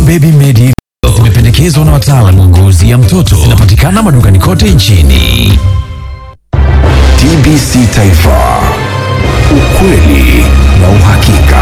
Baby Medi zimependekezwa na wataalamu wa ngozi ya mtoto. Zinapatikana madukani kote nchini. TBC Taifa, ukweli na uhakika.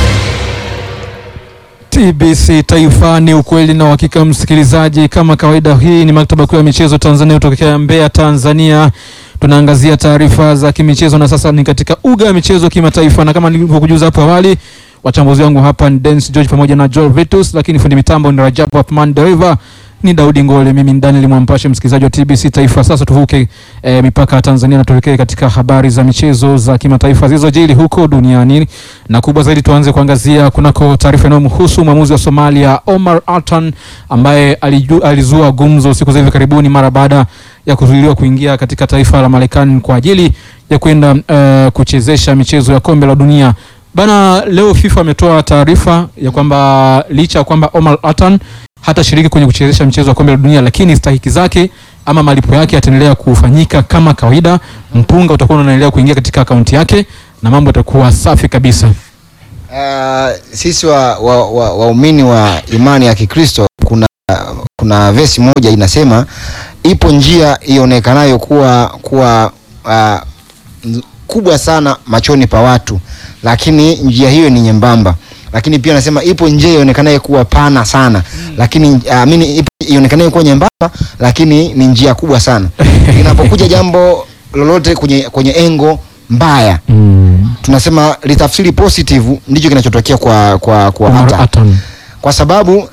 TBC Taifa ni ukweli na uhakika, msikilizaji. Kama kawaida, hii ni maktaba kuu ya michezo Tanzania kutokea Mbeya, Tanzania. Tunaangazia taarifa za kimichezo na sasa ni katika uga ya michezo kimataifa, na kama nilivyokujuza hapo awali, wachambuzi wangu hapa ni Dennis George pamoja na Joel Vitus, lakini fundi mitambo ni Rajabu Athman Dereva, ni Daudi Ngole, mimi ni Daniel Mwampashe, msikilizaji wa TBC Taifa. Sasa tuvuke e, mipaka ya Tanzania na tuelekee katika habari za michezo za kimataifa zilizojiri huko duniani, na kubwa zaidi tuanze kuangazia kunako taarifa inayomhusu mwamuzi wa Somalia Omar Atan ambaye aliju, alizua gumzo siku za hivi karibuni mara baada ya kuzuiliwa kuingia katika taifa la Marekani kwa ajili ya kwenda uh, kuchezesha michezo ya kombe la dunia. Bana, leo FIFA ametoa taarifa ya kwamba licha ya kwamba Omar Atan hatashiriki kwenye kuchezesha mchezo wa kombe la dunia, lakini stahiki zake ama malipo yake yataendelea kufanyika kama kawaida. Mpunga utakuwa unaendelea kuingia katika akaunti yake na mambo yatakuwa safi kabisa. Uh, sisi waumini wa, wa, waumini wa imani ya Kikristo kuna, kuna vesi moja inasema ipo njia ionekanayo kuwa, kuwa uh, nz- kubwa sana machoni pa watu, lakini njia hiyo ni nyembamba. Lakini pia nasema ipo njia ionekanayo kuwa pana sana, lakini uh, mini ipo ionekanayo kuwa nyembamba, lakini ni njia kubwa sana. Inapokuja jambo lolote kwenye, kwenye engo mbaya Mm. tunasema litafsiri positive ndicho kinachotokea kwa kwa kwa Omar Atan. Atan. kwa sababu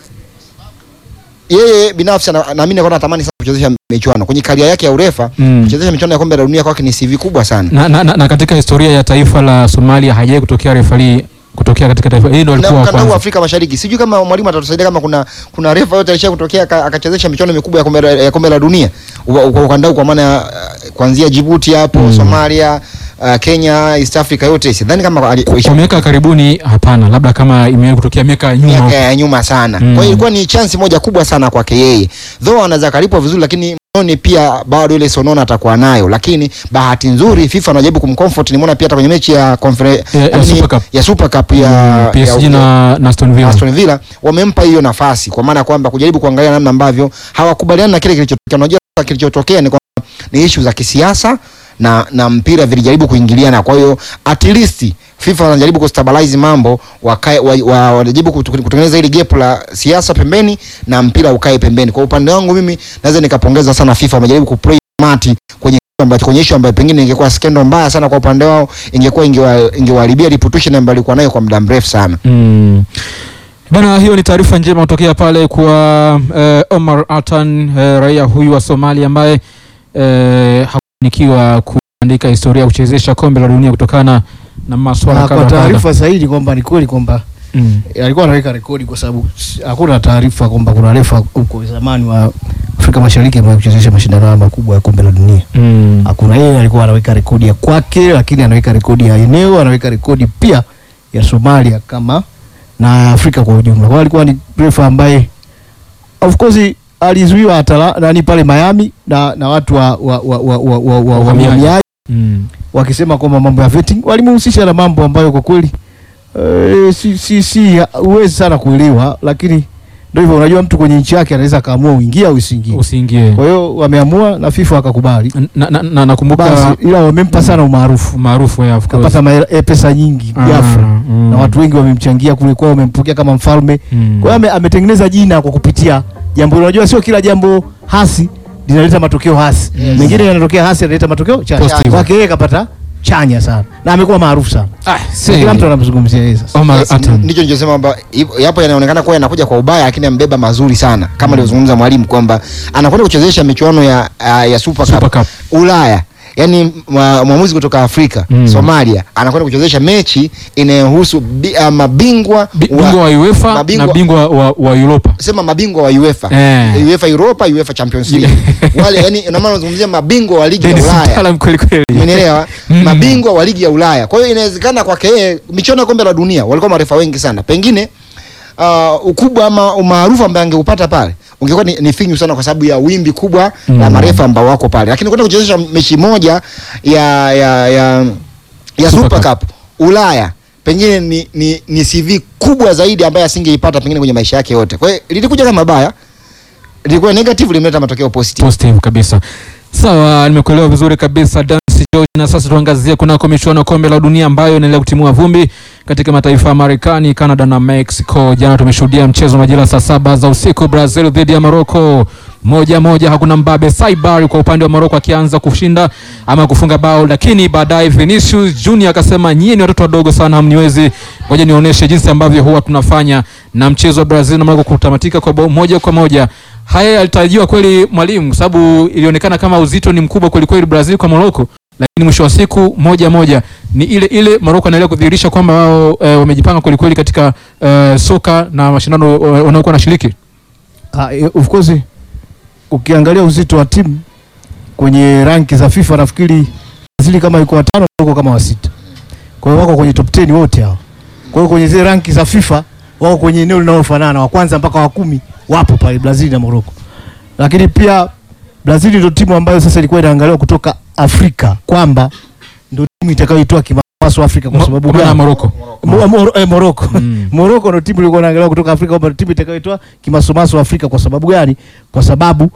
yeye binafsi ana- naamini kwa anatamani sana kuchezesha michuano kwenye karia yake ya urefa Mm. kuchezesha michuano ya kombe la dunia kwake ni CV kubwa sana Na, na, na, na katika historia ya taifa la Somalia hajawahi kutokea refari kutokea katika taifa hili, ndio na alikuwa wa ukanda huu wa kwanza. Afrika Mashariki sijui kama mwalimu atatusaidia kama kuna kuna refa yote alisha kutokea aka- akachezesha michuano mikubwa ya kombe la, ya kombe la dunia Uwa- kwa ukanda huu kwa maana ya, uh, kuanzia Djibouti hapo Mm. Somalia uh, Kenya East Africa yote sidhani kama ali- Kwa miaka karibuni hapana, labda kama imewahi kutokea miaka ya nyuma miaka huko. ya nyuma sana. Mm. Kwa hiyo ilikuwa ni chance moja kubwa sana kwake yeye, though anaweza kalipwa vizuri, lakini moni pia bado ile sonona atakuwa nayo, lakini bahati nzuri FIFA anajaribu kumcomfort. Nimeona pia hata kwenye mechi ya confere- Ya- ya yaani Super Cup. ya Super Cup ya, Mm, PSG ya, na, na Aston Villa. Aston Villa wamempa hiyo nafasi, kwa maana ya kwamba kujaribu kuangalia namna ambavyo hawakubaliani na kile kilichotokea. Unajua kilichotokea ni kwamba ni issue za kisiasa na na mpira vilijaribu kuingiliana. Kwa hiyo at least FIFA wanajaribu kustabilize mambo, wakae wa, wa, wanajaribu kutu- kutengeneza ile gap la siasa pembeni na mpira ukae pembeni. Kwa upande wangu mimi naweza nikapongeza sana FIFA, wamejaribu kuplay mati kwenye kitu ambacho kwenye issue ambayo pengine ingekuwa skendo mbaya sana kwa upande wao, ingekuwa ingewa- ingewaharibia reputation ambayo alikuwa nayo kwa muda mrefu sana. Mm. Bana, hiyo ni taarifa njema kutokea pale kwa eh, Omar Atan eh, raia huyu wa Somalia ambaye eh, hakufanikiwa kuandika historia ya kuchezesha kombe la dunia kutokana na maswala Na kadha kwa wa kadha. taarifa zaidi kwamba ni kweli kwamba Mm. eh, alikuwa anaweka rekodi kwa sababu s- hakuna taarifa kwamba kuna refa huko zamani wa Afrika Mashariki ambaye kuchezesha mashindano haya makubwa ya kombe la dunia. Mm. Hakuna, yeye alikuwa anaweka rekodi ya kwake, lakini anaweka rekodi ya eneo, anaweka rekodi pia ya Somalia kama na Afrika kwa ujumla. Kwa hiyo alikuwa ni refa ambaye of course alizuiwa atala nani pale Miami na, na watu wa wa wa wa, wa, wa, wa, Wahamiaji. wahamiaji Mm. wakisema kwamba mambo ya vetting walimhusisha na mambo ambayo kwa kweli eh, si si si huwezi sana kuelewa, lakini ndio hivyo, unajua mtu kwenye nchi yake anaweza akaamua uingie au usiingie. Usiingie. Kwa hiyo wameamua na FIFA wakakubali, Na- na- na- nakumbuka basi ila wamempa sana umaarufu, maarufu ya of course. kapata maela- eh, pesa nyingi Ah, ghafla mm. na watu wengi wamemchangia kule kwao, wamempokea kama mfalme. Mm. Kwa hiyo ame- ametengeneza jina kwa kupitia jambo hilo. Unajua sio kila jambo hasi linaleta matokeo hasi, Yes. mengine yanatokea hasi yanaleta matokeo chanya. Positive. Kwake yeye kapata chanya sana na amekuwa maarufu sana, Ah, Sio see. kila mtu anamzungumzia yeye sasa. Omar Yes, Atan. ndicho nilichosema kwamba ipo- yapo yanaonekana kuwa yanakuja kwa ubaya, lakini ambeba mazuri sana kama alivyozungumza mwalimu kwamba anakwenda kuchezesha michuano ya, uh, ya Super Super Cup Cup. Ulaya, yaani mwa- mwamuzi kutoka Afrika Mm. Somalia anakwenda kuchezesha mechi inayohusu bi, uh, mabingwa Bi- Bingwa wa UEFA mabingwa- na bingwa wa, wa Europa. sema mabingwa wa UEFA Eh. UEFA Europa, UEFA Champions League wale, yani ina maana unazungumzia mabingwa wa ligi ya Dennis Ulaya mtaalam kweli kweli. Umenielewa? Mm. Mabingwa wa ligi ya Ulaya. Kwa hiyo inawezekana kwake yeye michuano ya kombe la dunia walikuwa marefa wengi sana. Pengine uh, ukubwa ama umaarufu ambaye angeupata pale ungekuwa ni, ni finyu sana kwa sababu ya wimbi kubwa Mm. la marefa ambao wako pale. Lakini kwenda kuchezesha mechi moja ya ya ya, ya Super Super Cup. Cup Ulaya pengine ni, ni, ni CV kubwa zaidi ambayo asingeipata pengine kwenye maisha yake yote. Kwa hiyo lilikuja kama baya, lilikuwa negative, limeleta matokeo positive. positive kabisa. Sawa, nimekuelewa vizuri kabisa Dansi George, na sasa tuangazie kunako michuano ya kombe la dunia ambayo inaendelea kutimua vumbi katika mataifa ya Marekani, Canada na Mexico. Jana tumeshuhudia mchezo majira saa saba za usiku, Brazil dhidi ya Morocco moja moja, hakuna mbabe. Saibar kwa upande wa Morocco akianza kushinda ama kufunga bao, lakini baadaye Vinicius Junior akasema nyie ni watoto wadogo sana, hamniwezi, ngoja nionyeshe jinsi ambavyo huwa tunafanya, na mchezo wa Brazil na Morocco kutamatika kwa bao moja kwa moja. Haya yalitarajiwa kweli mwalimu, kwa sababu ilionekana kama uzito ni mkubwa kweli kweli Brazil kwa Morocco, lakini mwisho wa siku moja moja ni ile ile. Morocco anaendelea kudhihirisha kwamba wao e, wamejipanga kweli kweli katika e, soka na mashindano e, wanaokuwa wanashiriki. Ah, eh, of course ukiangalia uzito wa timu kwenye ranki za FIFA nafikiri Brazil kama iko watano Morocco kama wa sita. Kwa hiyo wako kwenye top 10 wote hao. Kwa hiyo kwenye zile ranki za FIFA wako kwenye eneo linalofanana, wa kwanza mpaka wa kumi wapo pale Brazil na Morocco. Lakini pia Brazil ndio timu ambayo sasa ilikuwa inaangaliwa kutoka Afrika kwamba ndio timu itakayoitoa kimapaso Afrika kwa sababu Kwa maana ya gani? Morocco. Mo- Mo- eh, Morocco. Mm. Morocco ndio timu ilikuwa inaangaliwa kutoka Afrika kwamba ndio timu itakayoitoa kimasomaso Afrika kwa sababu gani? Kwa sababu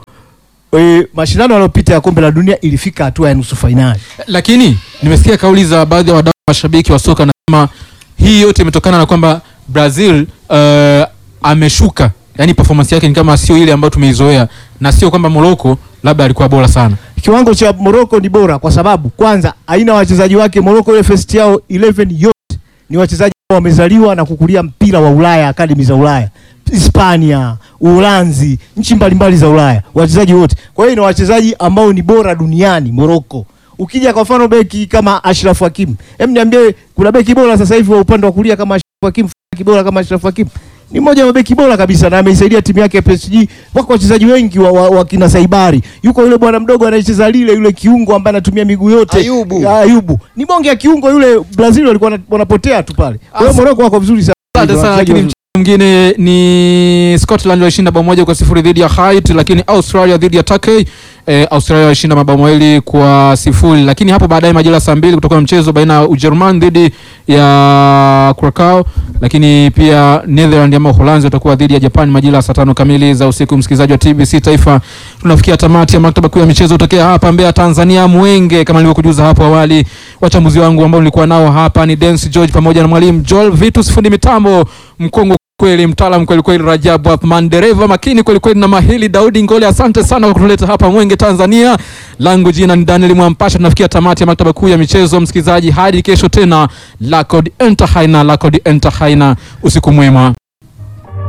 e, mashindano yaliyopita ya kombe la dunia ilifika hatua ya nusu fainali. Lakini nimesikia kauli za baadhi ya wadau mashabiki wa soka nasema hii yote imetokana na kwamba Brazil uh, ameshuka, yani performance yake ni kama sio ile ambayo tumeizoea, na sio kwamba Morocco labda alikuwa bora sana. Kiwango cha Morocco ni bora kwa sababu kwanza aina wachezaji wake Morocco ile first yao 11 yote ni wachezaji ambao wamezaliwa na kukulia mpira wa Ulaya, akademi za Ulaya. Hispania, Uholanzi, nchi mbalimbali za Ulaya, wachezaji wote. Kwa hiyo ni wachezaji ambao ni bora duniani Morocco. Ukija kwa mfano beki kama Ashraf Hakim, hem niambie kuna beki bora sasa hivi wa upande wa kulia kama Ashraf Hakim, beki bora kama Ashraf Hakim? Ni mmoja wa mabeki bora kabisa na ameisaidia timu yake ya PSG. Wako wachezaji wengi wa, wa, wa kina Saibari. Yuko yule bwana mdogo anayecheza lile yule kiungo ambaye anatumia miguu yote. Ayubu. Ya, Ayubu. Ni bonge ya kiungo yule Brazil walikuwa wana- wanapotea tu pale. Kwa hiyo Asa- Morocco wako vizuri sana. Asante sana, Wachezaji lakini wazuri. mchezo mwingine ni Scotland walishinda bao moja kwa sifuri dhidi ya Haiti, lakini Australia dhidi ya Turkey eh, Australia walishinda mabao mawili kwa sifuri, lakini hapo baadaye majira saa mbili kutoka mchezo baina ya Ujerumani dhidi ya Curacao, lakini pia Netherland ama Uholanzi watakuwa dhidi ya Japan majira ya saa tano kamili za usiku. Msikilizaji wa TBC Taifa, tunafikia tamati ya maktaba kuu ya michezo tokea hapa Mbeya, Tanzania. Mwenge kama nilivyokujuza hapo awali, wachambuzi wangu ambao nilikuwa nao hapa ni Dance George pamoja na mwalimu Joel Vitus, fundi mitambo mkongwe kweli, mtaalamu kweli kweli, Rajabu Athman, dereva makini kweli kweli, na mahili Daudi Ngole. Asante sana kwa kutuleta hapa Mwenge, Tanzania. Langu jina ni Daniel Mwampasha. Tunafikia tamati ya maktaba kuu ya michezo, msikilizaji, hadi kesho tena. Lakod Entahaina, Lakod Entahaina, usiku mwema.